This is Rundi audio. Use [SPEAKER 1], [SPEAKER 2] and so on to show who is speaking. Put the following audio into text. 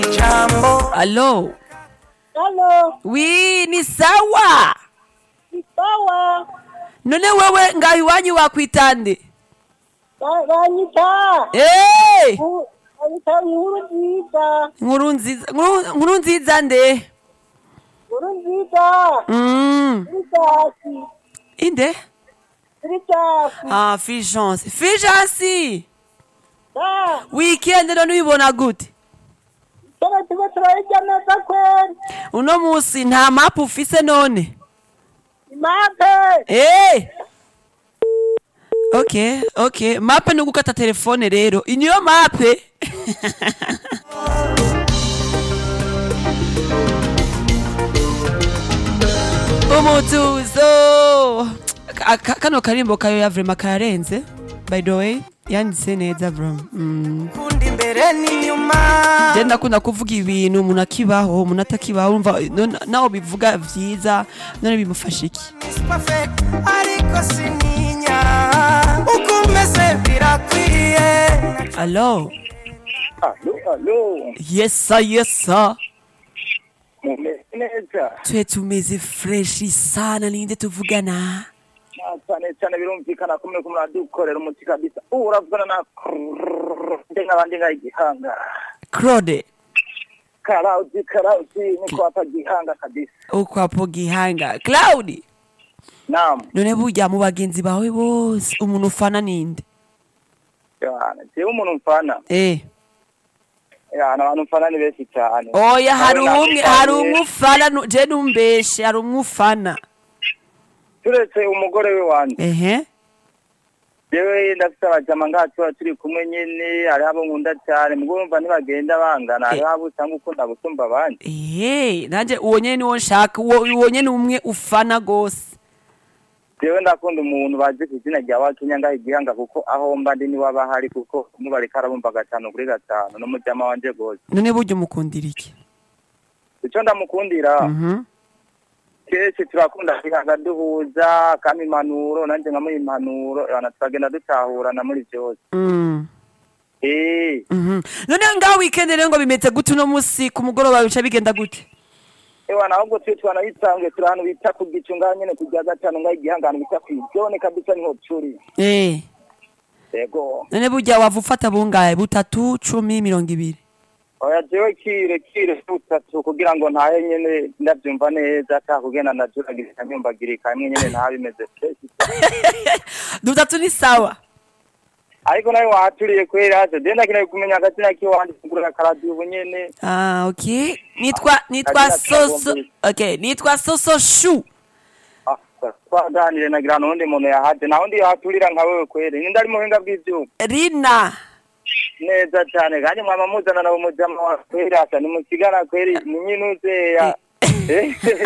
[SPEAKER 1] Jambo.
[SPEAKER 2] Allo
[SPEAKER 3] Halo,
[SPEAKER 2] wi ni sawa
[SPEAKER 3] ni sawa.
[SPEAKER 2] none wewe ngaho iwanyu wakwitande
[SPEAKER 3] Ba- Banyita.
[SPEAKER 2] Eh,
[SPEAKER 3] Bu- Banyita inkuru nziza.
[SPEAKER 2] nkuru nziza nkuru- nkuru nziza nde
[SPEAKER 3] Inkuru nziza.
[SPEAKER 2] Mm,
[SPEAKER 3] Kuri Jasi.
[SPEAKER 2] inde
[SPEAKER 3] Kuri Jasi.
[SPEAKER 2] ah fulgence fulgence
[SPEAKER 3] Da.
[SPEAKER 2] weekend none uyibona gute
[SPEAKER 3] Tena tuba turayirya neza kweli.
[SPEAKER 2] uno musi nta mapu ufise none
[SPEAKER 3] Imape.
[SPEAKER 2] Eh. Okay, okay. Mape ni gukata telefone rero. Iniyo mape. Umutuzo. Ka- ka- Kano karimbo kayo ya vrema karenze. By the way, yanditse neza bro. Mm.
[SPEAKER 1] Kundi imbere n'inyuma.
[SPEAKER 2] Je ndakunda kuvuga ibintu umuntu akibaho, umuntu atakibaho umva none- naho bivuga vyiza none bimufasha iki?
[SPEAKER 1] Miss Perfect, ariko sininya. Uko umeze birakwiye.
[SPEAKER 2] Allo.
[SPEAKER 4] Alo, alo,
[SPEAKER 2] Yes sir, yes sir.
[SPEAKER 4] mumeze neza
[SPEAKER 2] twe tumeze freshi sana ninde tuvugana
[SPEAKER 4] Ah, cyane cyane birumvikana ko muriko muradukorera umuti kabisa ubu uravugana na nde nk'abandi nka igihanga
[SPEAKER 2] claude
[SPEAKER 4] karauti karauti ni kwapa gihanga kabisa
[SPEAKER 2] ukwapo gihanga claudi
[SPEAKER 4] naam
[SPEAKER 2] none burya mu bagenzi bawe bose umuntu ufana ninde
[SPEAKER 4] yana jewe umuntu mfana
[SPEAKER 2] eh
[SPEAKER 4] yana abantu mfana ni benshi cyane
[SPEAKER 2] oya hari
[SPEAKER 4] Nawe
[SPEAKER 2] umwe
[SPEAKER 4] nakufanye.
[SPEAKER 2] hari umwe ufana nu- je numbeshe hari umwe ufana
[SPEAKER 4] turetse umugore we wanje
[SPEAKER 2] ehe
[SPEAKER 4] jewe ndafite abajama ngaha tuba turi kumwe nyene hariho abo nkunda cyane mugabo urumva ntibagenda bangana hariho abo usanga ukunda gusumba abandi
[SPEAKER 2] ehe nanje uwo nyene niwo nshaka uwo uwo nyene umwe ufana gose
[SPEAKER 4] jewe ndakunda umuntu bazi ku izina rya wakinya ngaho igihanga kuko aho mba ndi niwe aba ahari kuko mubareka arabumva gatanu kuri gatanu n'umujama wanje gose
[SPEAKER 2] none burya umukundira iki
[SPEAKER 4] ico ndamukundira
[SPEAKER 2] mhm
[SPEAKER 4] kenshi turakunda kwihaga duhuza kama impanuro nanje nkamuha impanuro abana turagenda dutahurana muri vyose
[SPEAKER 2] mm
[SPEAKER 4] Eh,
[SPEAKER 2] mhm none ngaho weekend rero ngo bimeze gute uno musi ku mugoroba bica bigenda gute
[SPEAKER 4] ewana ahubwo twe twanabisanzwe turi ahantu bita ku gicu ngaho nyene ku rya gatanu ngaho igihanga ahantu bita kw'ijone kabisa niho turi
[SPEAKER 2] eh
[SPEAKER 4] yego
[SPEAKER 2] none burya wava ufata bungahe butatu cumi mirongo ibiri
[SPEAKER 4] oya jewe kire kire butatu kugira ngo ntahe nyene ndavyumva neza ata kugenda ndajuragirika nyumbagirika hamwe nyene ntaha bimeze fresh
[SPEAKER 2] dutatu ni sawa
[SPEAKER 4] ariko nawe wahaturiye kweri hase de ndakeneye kumenya akazina kiwanje kugura akaradiyo ubu nyene
[SPEAKER 2] ah okay nitwa nitwa
[SPEAKER 4] Akazina
[SPEAKER 2] soso
[SPEAKER 4] kagombe.
[SPEAKER 2] okay nitwa soso shu
[SPEAKER 4] Ah, twaganire nagira n'uwundi muntu yahaje naho ndi yahaturira nka wewe kweri ninde ari muhinga bw'ivyuma
[SPEAKER 2] rina
[SPEAKER 4] neza cane kandi mwama muzana nawe mujama wa kweri hasa nimusigana kweri ni nyinuzeya